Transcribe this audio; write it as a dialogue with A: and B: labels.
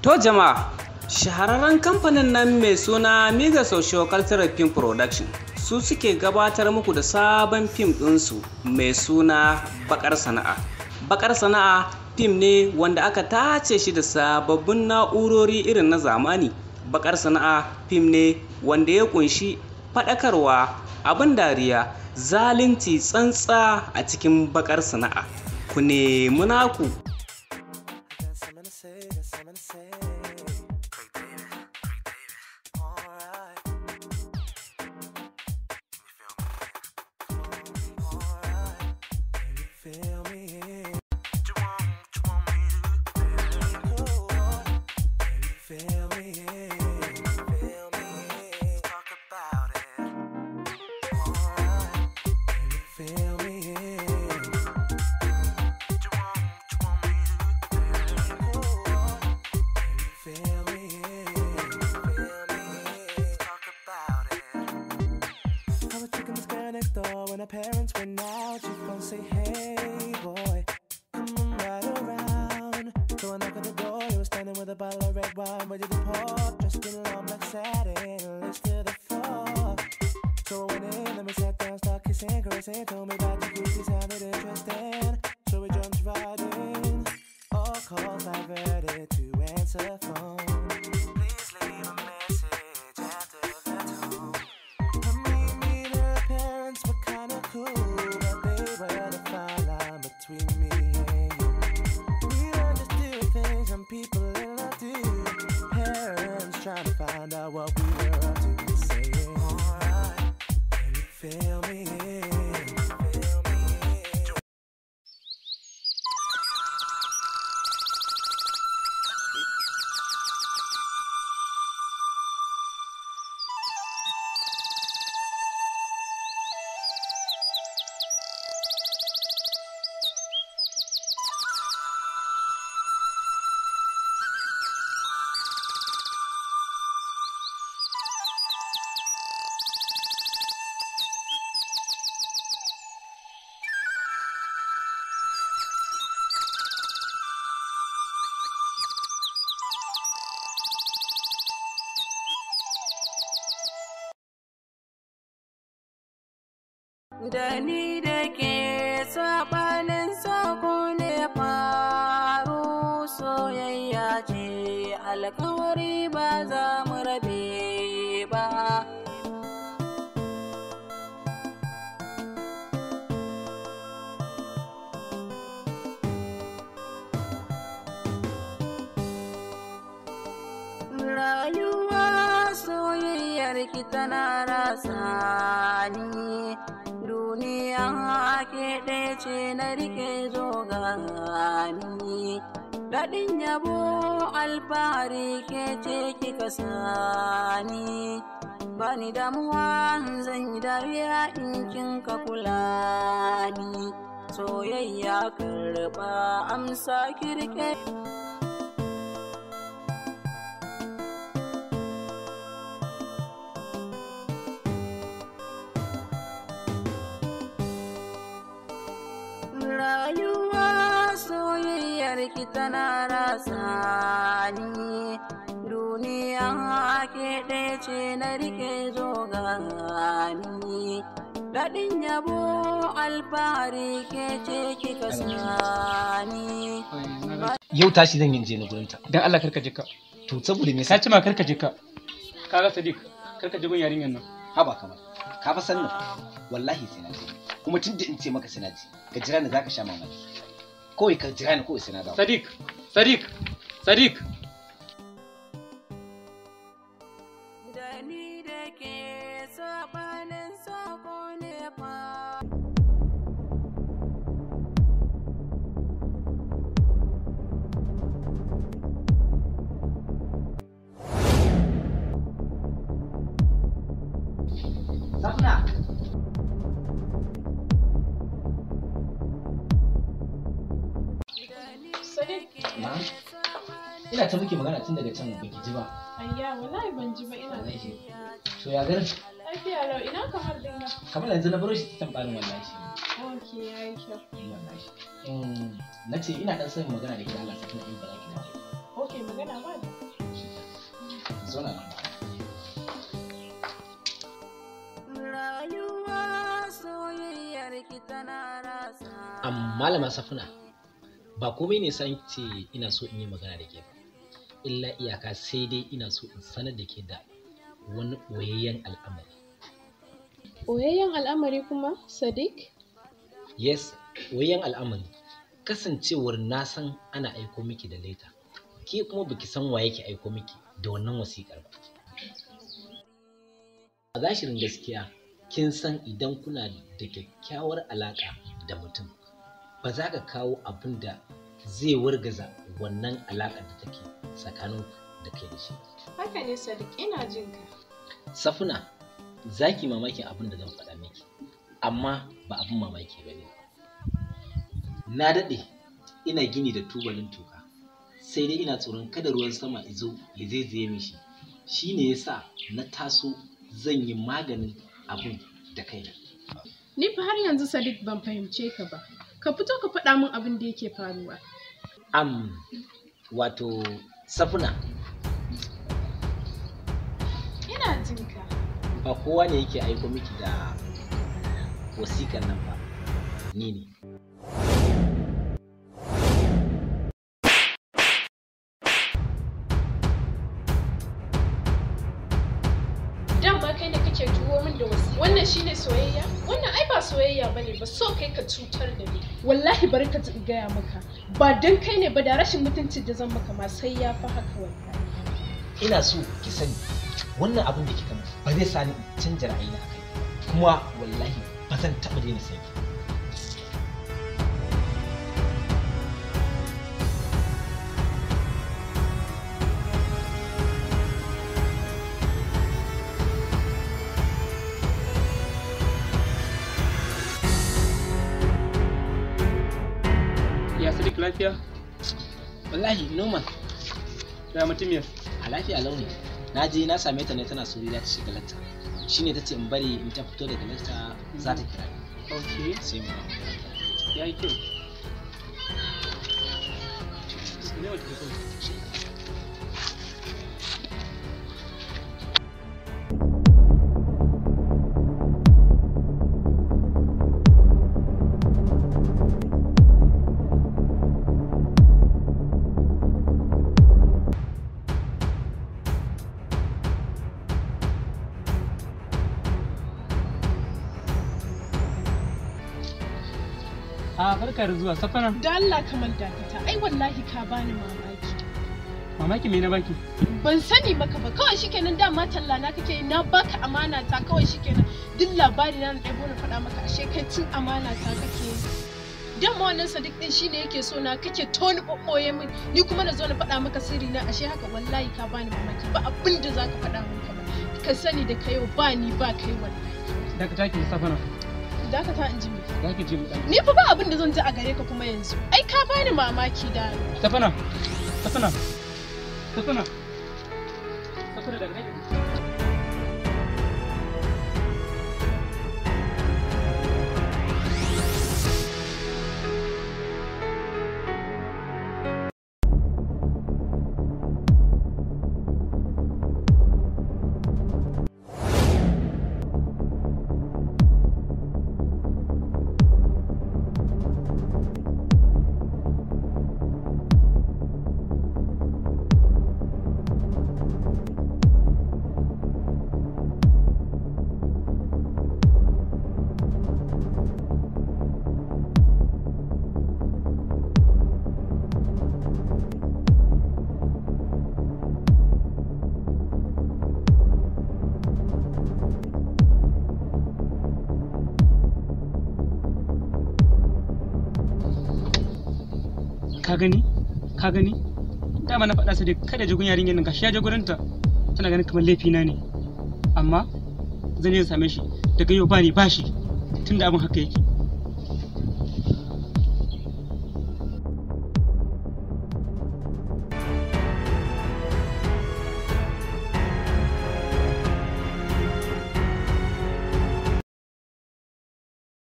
A: To jama'a, shahararren kamfanin nan mai suna Mega Social Cultural Film Production su suke gabatar muku da sabon fim ɗinsu mai suna Bakar Sana'a. Bakar Sana'a fim ne wanda aka tace shi da sababbin na'urori irin na zamani. Bakar Sana'a fim ne wanda ya kunshi faɗakarwa, abin dariya, zalunci tsantsa a cikin bakar sana'a. Ku nemi naku.
B: Got something to say, got something to say. Alright. Alright. Can you feel me? Cool. Can you feel me? Feel me? Talk about it. Alright. Can you feel me? Feel me, feel me, talk about it. I was checking this girl next door when her parents went out. She phone say, Hey boy, come on right around. So I knock on the door, he was standing with a bottle of red wine ready to pour. Dressed in long black satin, lips to the floor. So I went in, and we sat down, start kissing, caressing. Told me about the goofy sounded interesting. So we jumped right in. All calls diverted to answer phone. Please leave a message after the tone. I mean, me and her parents were kinda cool, but they were the fine line between me and you. We understood things some people in love do. Parents trying to find out what we were up to. Saying, alright, can you feel me? Feel me?
C: Da ni da ke saɓanin sako ne faru soyayya ce alkawari ba za mu rabe ba. Rayuwa soyayyar ki tana rasa ni duniya ke ɗaya ce na rike zo gani daɗin yabo alfahari ke ce kika sani bani damuwa zan yi dariya in kin ka kula ni soyayya karɓa amsa kirke rayuwa soyayyar ki tana rasa ni duniya ke ɗaya ce na rike zo gani daɗin yabo alfahari ke ce kika sani
D: yau tashi zan yi je na gurinta
E: dan Allah karka jika
D: to saboda me
E: ka
D: yasa
E: ci ma karka jika kaga sadiq karka ji gun yarinyar nan
D: haba kamar ka fa san nan wallahi sai na je kuma tun da in ce maka sai na je ka jira ni zaka sha mamaki kawai ka jira ni kawai sai na dawo
E: sadiq sadiq sadiq
C: da ni da ke saɓanin sako ne fa
D: Safna Na'am. ina ta muke magana tun daga can baki ji ba
F: Ayya, wallahi ban ji ba ina
D: wallahi to ya garin
F: lafiya lau ina kamar din nan.
D: kamar yanzu na baro shi ta tambarin wallahi
F: Ok, ya yi kyau.
D: wallahi Mm, na ce ina dan son magana da ke Allah sai kuma in ba za ki dawo
F: Ok, magana ba da.
D: zauna nan
C: rayuwa soyayyar ki tana rasa
G: Am malama safuna ba komai ne san ce ina so in yi magana da ke ba illa iyaka sai dai ina so in sanar da ke da wani ɓoyayyen al'amari
F: Oyayyen al'amari kuma, Sadiq?
G: yes ɓoyayyen al'amari kasancewar na san ana aiko miki da leta ke kuma baki san wa yake aiko miki da wannan wasiƙar ba a zashirin gaskiya kin san idan kuna da kyakkyawar alaƙa da mutum ba za ka kawo abin da zai wargaza wannan alaƙar da take tsakanin da kai da shi
F: Haka ne Sadiq, ina jin ka.
G: safuna za ki mamakin abin da zan faɗa miki amma ba abin mamaki ba ne na daɗe ina gini da tubalin toka sai dai ina tsoron kada ruwan sama izo ya zaizaye mishi shi ne ya sa na taso zan yi maganin abin da kaina
F: Ni fa har yanzu Sadiq ban fahimce ka ba. Ka fito ka faɗa min abin da yake faruwa.
G: am wato safuna
F: Ina jin ka.
G: ba kowa ne yake aiko miki da wasiƙar nan ba ni ne
F: Dan ba kai ne kake turo min da wasi. Wannan shine soyayya? Wannan ai ba soyayya bane ba so kai ka cutar da ni. Wallahi bari ka ji in gaya maka. Ba dan kai ne ba da rashin mutuncin da zan maka ma sai ya fi haka wallahi.
G: ina so ki sani wannan abin da kika min ba zai sa ni in canja ra'ayina a kai kuma wallahi ba zan taɓa daina san ki
E: Ya Sadiq lafiya?
G: wallahi normal
E: Ya mutumiyar?
G: a lafiya launi na je na same ta ne tana sauri za ta shiga lakta shine ta ce in bari in ta fito daga lakta za ta kira ni
E: Ok,
G: sai mu
E: ya yi kyau. Ne wata kyau. A barka da zuwa safana.
F: Da Allah ka manta ta. Ai wallahi ka bani mamaki.
E: Mamaki me na baki?
F: Ban sani maka ba kawai shikenan dama talla na kake yi, na baka amana ta kawai shikenan duk labari na na ɗebo na faɗa maka ashe kai cin amana ta kake yi. Dama wannan Sadiq din shine yake so na kake toni ɓoɓɓoye min ni kuma na zo na faɗa maka sirri na ashe haka wallahi ka bani mamaki ba abin da zaka faɗa min ka ba. Ka sani da kai yau ba ni ba kai wallahi.
E: Da ka take safana.
F: Dakata in ji me.
E: Za ki je mu ɗan.
F: Ni fa ba abin da zan ji a gare ka kuma yanzu. Ai ka bani mamaki da
E: Safana. Safana. Safana. Safana daga nan. Ka gani? Ka gani? Dama na faɗa su da kada jigun yarinyar nan gashi ya je gurinta. Tana ganin kamar laifina ne. Amma zan je same shi daga yau ba ni ba shi tunda abin haka yake.